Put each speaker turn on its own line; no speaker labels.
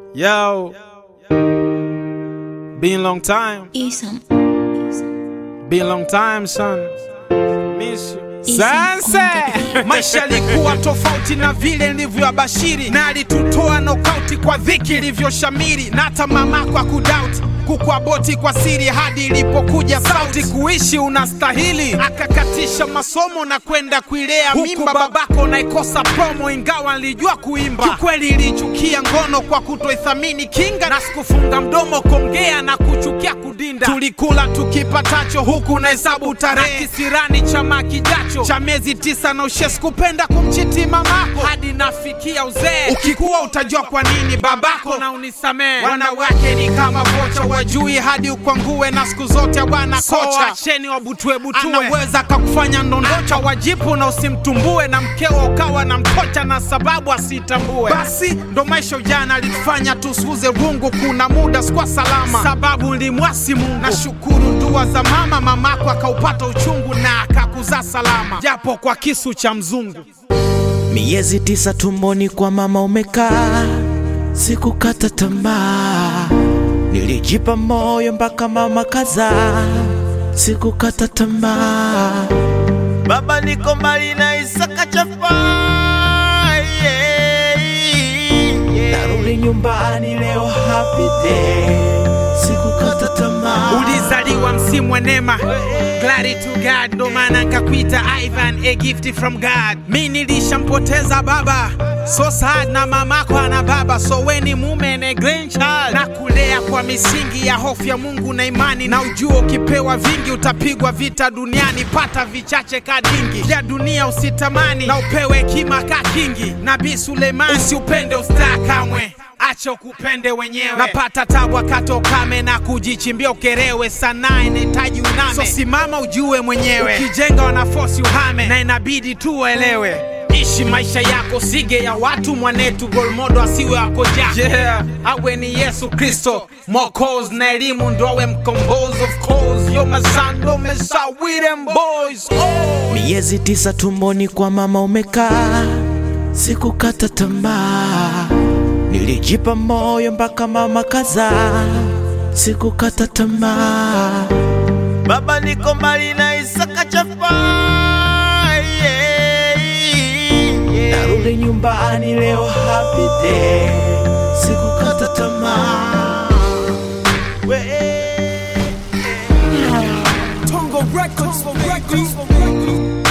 Yo, been long time,
Isam.
been long time son. Miss you.
Isam
Sanse!
maisha yalikuwa tofauti na vile nilivyoabashiri na alitutoa nokauti kwa dhiki ilivyoshamiri na hata mamako akudauti kukuaboti kwa siri hadi ilipokuja sauti kuishi unastahili akakatisha masomo na kwenda kuilea mimba babako naikosa promo ingawa nilijua kuimba kikweli ilichukia ngono kwa kutoithamini kinga na sikufunga mdomo kongea na kuchukia kudinda tulikula tukipatacho huku na hesabu tarehe kisirani chama kijacho cha miezi tisa na ushe sikupenda kumchiti mamako hadi nafikia uzee ukikuwa utajua kwa nini babako na unisamee wanawake ni kama vocha wajui hadi ukwangue na siku zote bwana kocha acheni wabutwebutue anaweza kakufanya ndondocha wajipu na usimtumbue na mkeo ukawa na mkocha na sababu asitambue basi ndo maisha ujana alitufanya tusuze rungu kuna muda sikuwa salama sababu limwasi mungu nashukuru dua za mama mamako akaupata uchungu na akakuzaa salama japo kwa kisu cha mzungu
Miezi tisa tumboni kwa mama umekaa, sikukata tamaa, nilijipa moyo mpaka mama kazaa, sikukata tamaa. Baba niko mbali na Isaka chafa, yeah, yeah. narudi nyumbani leo happy day, sikukata tamaa.
ulizaliwa msimu wa neema Glory to God, ndo maana nkakuita Ivan, a gift from God. Mi nilishampoteza baba, so sad na mamako ana baba, so weni mume na grandchild, na kulea kwa misingi ya hofu ya Mungu na imani, na ujua ukipewa vingi utapigwa vita duniani, pata vichache kadingi vya dunia usitamani, na upewe hekima ka kingi. Nabii Suleiman, usiupende ustaa kamwe acha ukupende wenyewe. Napata tabu wakati ukame na kujichimbia ukerewe, sanaa inahitaji uname, so simama ujue mwenyewe. Ukijenga wanafosi uhame, na inabidi tu uelewe. Ishi maisha yako, sige ya watu mwanetu, golmodo asiwe wako ja yeah. Awe ni Yesu Kristo Mwokozi na elimu ndo awe mkombozi. Of course yo mazando mesa with them boys oh.
Miezi tisa tumboni kwa mama umekaa, sikukata tamaa, nilijipa moyo mpaka mama kazaa, sikukata tamaa. Baba niko mbali na Isaka chafa, yeah, yeah. narudi nyumbani leo happy day, sikukata tamaa. We-
Tongo Records, Tongo Records.